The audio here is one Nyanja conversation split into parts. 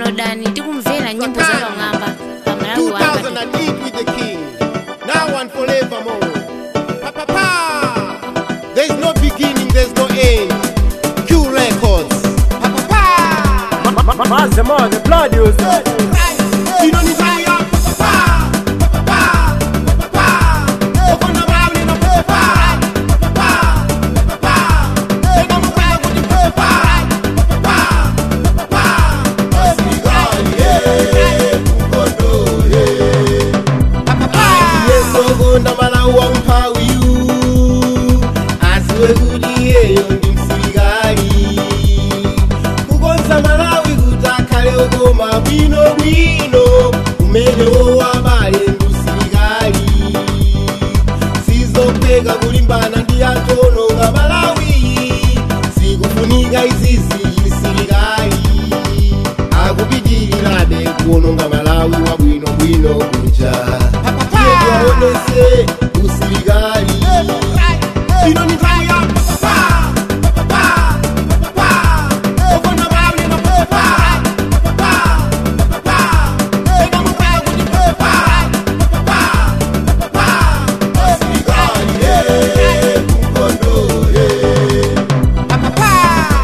downloadani tikumvera nyimbo za pamwamba pa malawi wanga 2008 with the king. Now and forevermore. Pa, pa, pa. There's no beginning, there's no end. Q Records. Pa, pa, pa. Mazema, the blood you You don't need to pa, pa, pa. Pa, pa, pa. Pa, pa. Open the Bible in a pa, pa. Pa, pa, pa. Pa, pa. Take on the Bible with the pa, pa. Pa, pa, pa. Serikali, eh, mkondo, eh. Pa, pa, pa. yesokonda malawa mphawiyu asiwe kuti iyeyo ndi msilikali kukonza malawi kuti akhale okoma bwinobwino kumene wowabale ndi usilikali sizopheka kulimbana ndi anthu ononga malawi zikufunika izizi chisilikali akupitirirabe kuononga malawi wabwinobwino kuja tiwaonese usilikali ino ni nthawi ya pa, pa, pa, pa, pa. Ofuna babu ni ma pa, pa, pa, pa, pa. Eka mu pa kuti pa, pa, pa, pa, pa. Usilikali, eh, mkondo, eh. Pa, pa, pa.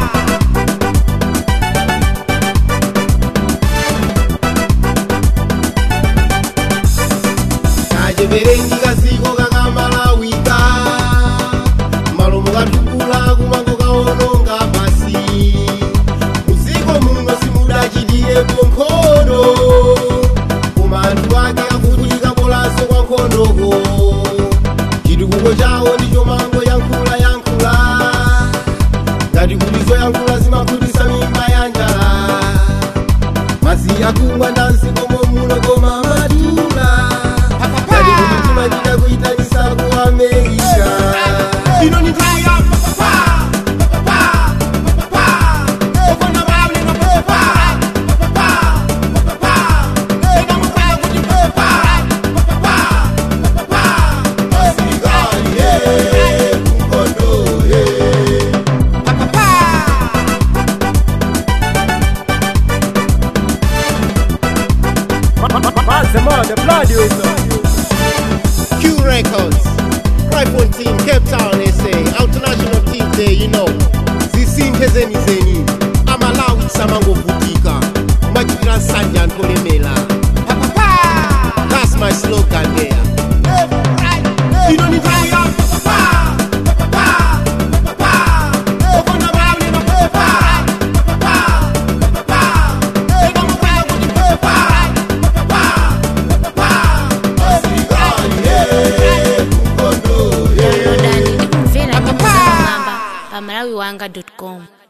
kacheverengi kasiko kakamalawika malomo katukula kumango kaononga pasi muziko muno simudachitiyeko nkhondo koma anthu ake akufunika bolaso kwa nkhondoko chitukuko chawo ndicho mango yankhula yankhula ngati kuti zoyankhula zimakhutisa mimba ya njala mazi akungwa ndanzikomo muno koma matula ngati kuti timachita kuyitanisa ku amerika ino ni nthawi ya pa, pa, pa, pa, pa. Ofuna babu ni ma pa, pa, pa, pa, pa. Eka mu pa kuti pa, pa, pa, pa, pa. Usilikali, eh, mkondo, eh. Pa, pa, pa. Mazema, the blood you Q Records, Cryphone Team, Cape Town, SA, International Team there, you know. Zisinthe zeni zeni, amalawi samangovutika, machitira nsanja antholemela. Pa, pa, pa. That's my slogan there. Ino ni nthawi ya pa, pa, pa, pa, pa, pa. Ofuna babu ni ma pa, pa, pa, pa, pa. Eka mu pa kuti pa, pa, pa, pa, pa. Usilikali, eh, mkondo, eh. downloadani tikumvera nyimbo za pamwamba pa malawi wanga com